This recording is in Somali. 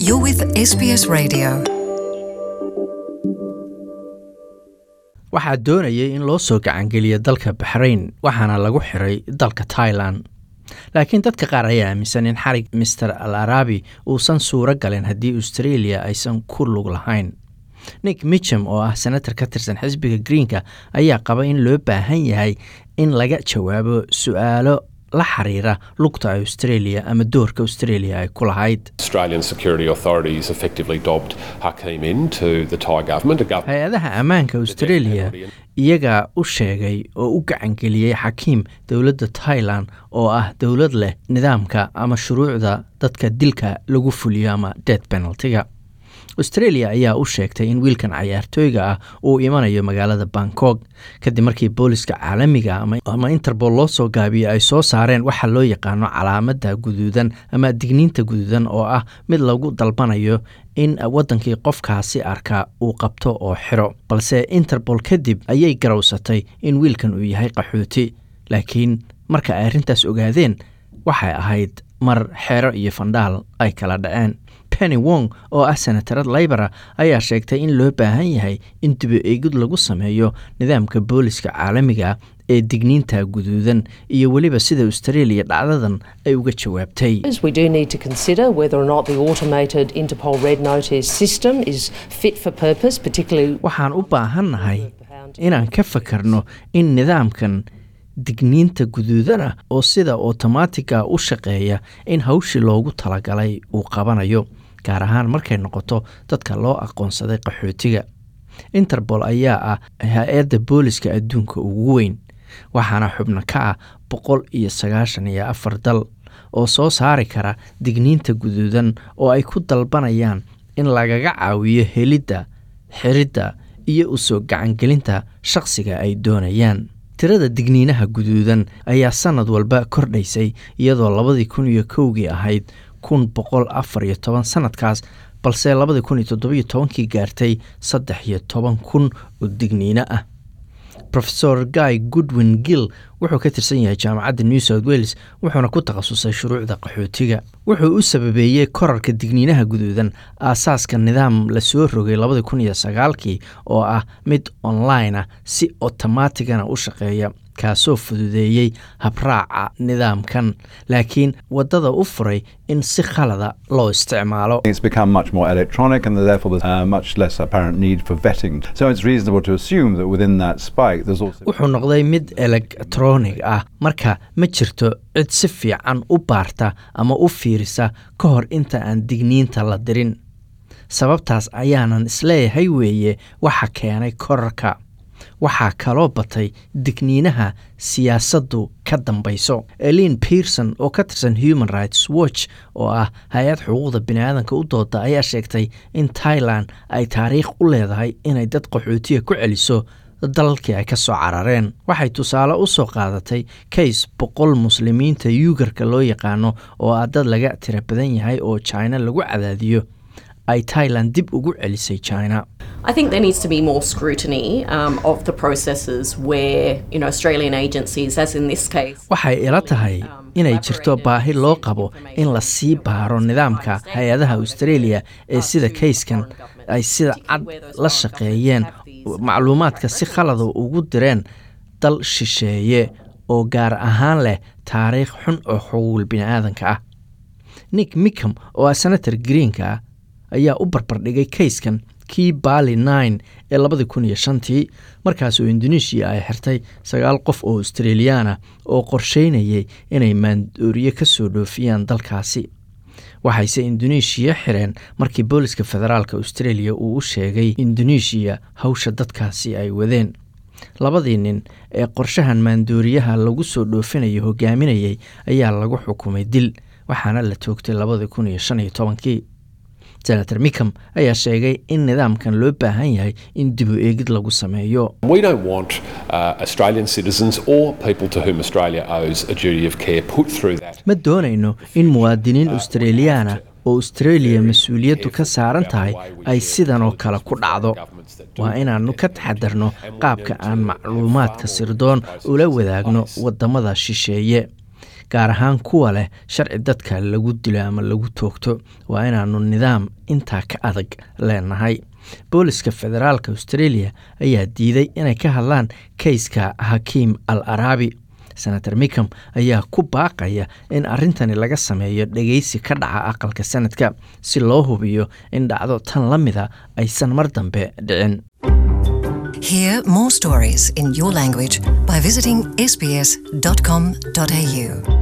You're with SBS Radio. waxaa doonayay in loo soo gacangeliyo dalka baxrayn waxaana lagu xiray dalka tailan laakiin dadka qaar ayaa aaminsan in xarig master al arabi uusan suuro galin haddii australia aysan ku lug lahayn nick micham oo ah senator ka tirsan xisbiga greenka ayaa qaba in loo baahan yahay in laga jawaabo su-aalo la xiriira lugta australia ama doorka australia ay ku lahayd Australian security authorities effectively dobbed Hakim into the Thai government. A government hay-adaha ammaanka australia iyagaa u sheegay oo u gacangeliyey xakiim dowladda tailan oo ah dowlad leh nidaamka ama shuruucda dadka dilka lagu fuliyo ama death penaltiga australia ayaa u sheegtay in wiilkan cayaartooyga ah uu imanayo magaalada bangkok kadib markii booliska caalamiga ama- ama interpol loo soo gaabiyey ay soo saareen waxa loo yaqaano calaamada guduudan ama digniinta guduudan oo ah mid lagu dalbanayo in wadankii qofkaasi arka uu qabto oo xiro balse interpol kadib ayay garowsatay in wiilkan uu yahay qaxooti laakiin marka ay arrintaas ogaadeen waxay ahayd mar xeero iyo fandhaal ay kala dhaceen penny wong oo ah senatarad laybora ayaa sheegtay in loo baahan yahay in dibu eegid lagu sameeyo nidaamka booliska caalamiga ee digniinta guduudan iyo weliba sida australia dhacdadan ay uga jawaabtay We do need to consider whether or not the automated Interpol Red Notice system is fit for purpose, particularly waxaan u baahannahay inaan ka fakarno in nidaamkan digniinta guduudana oo sida otomaatiga u shaqeeya in hawshii loogu talagalay uu qabanayo gaar ahaan markay noqoto dadka loo aqoonsaday qaxootiga interpol ayaa ah hay-adda booliska adduunka ugu weyn waxaana xubno ka ah boqol iyo sagaashan iyo afar dal oo soo saari kara digniinta guduudan oo ay ku dalbanayaan in lagaga caawiyo helidda xiridda iyo u soo gacangelinta shaqsiga ay doonayaan tirada digniinaha guduudan ayaa sanad walba kordhaysay iyadoo labadii kun iyo kowgii ahayd kun boqol afar iyo toban sanadkaas balse labadii kun iyo toddobiyo tobankii gaartay saddex iyo toban kun oo digniino ah rofesor guy goodwin gill wuxuu ka tirsan yahay jaamacadda new south wales wuxuuna ku takhasusay shuruucda qaxootiga wuxuu u sababeeyey korarka digniinaha guduudan aasaaska nidaam la soo rogay labadii kun iyo sagaalkii oo ah mid online ah si otomaatigana u shaqeeya kaasoo fududeeyey habraaca nidaamkan laakiin waddada u furay in si khalada loo isticmaalo It's become much more electronic, and therefore there's uh, much less apparent need for vetting. So it's reasonable to assume that within that spike, there's also. wuxuu noqday mid elektronig ah marka ma jirto cid si fiican u baarta ama u fiirisa ka hor inta aan digniinta la dirin sababtaas ayaanan isleeyahay weeye waxa keenay korarka waxaa kaloo batay digniinaha siyaasaddu ka dambayso elin pearson oo ka tirsan human rights watch oo ah hay-ad xuquuqda biniaadanka u dooda ayaa sheegtay in tailan ay taariikh u leedahay inay dad qaxootiga ku celiso dalalkii ay ka soo carareen waxay tusaale u soo qaadatay kays boqol muslimiinta yuugarka loo yaqaano oo ah dad laga tira badan yahay oo china lagu cadaadiyo ay tailan dib ugu celisay china I think there needs to be more scrutiny um, of the processes where, you know, Australian agencies, as in this case, waxay ila tahay inay jirto baahi loo qabo in la sii baaro nidaamka hay-adaha australia ee sida kayskan ay sida cad la shaqeeyeen macluumaadka si khalada ugu direen dal shisheeye oo gaar ahaan leh taariikh xun oo xuquuqul bini'aadanka ah nick mickham oo ah senator greenka ah ayaa u barbardhigay kayskan kii bali nine ee labadii kun iyo shantii markaasoo indonesia ay xirtay sagaal qof oo australiyaana oo qorsheynayay inay maandooriye ka soo dhoofiyaan dalkaasi waxayse indoneeshiya xireen markii booliska federaalk australia uu u sheegay indoneeshiya hawsha dadkaasi ay wadeen labadii nin ee qorshahan maandooriyaha lagu soo dhoofinayo hogaaminayay ayaa lagu xukumay dil waxaana la toogtay labadii kun iyo shan iyo tobankii senator mickham ayaa sheegay in nidaamkan loo baahan yahay in dibu eegid lagu sameeyo We don't want uh, Australian citizens or people to whom Australia owes a duty of care put through that. ma doonayno in muwaadiniin australiyaana oo australia mas-uuliyaddu ka saaran tahay ay sidan oo kale ku dhacdo waa inaannu ka taxadarno qaabka aan macluumaadka sirdoon ula wadaagno waddamada shisheeye gaar ahaan kuwa leh sharci dadka lagu dilo ama lagu toogto waa inaannu nidaam intaa ka adag leenahay booliska federaalka australia ayaa diiday inay ka hadlaan kayska hakiim al araabi senator micom ayaa ku baaqaya in arrintani laga sameeyo dhegeysi ka dhaca aqalka sanadka si loo hubiyo in dhacdo tan la mida aysan mar dambe dhicin Hear more stories in your language by visiting sbs.com.au.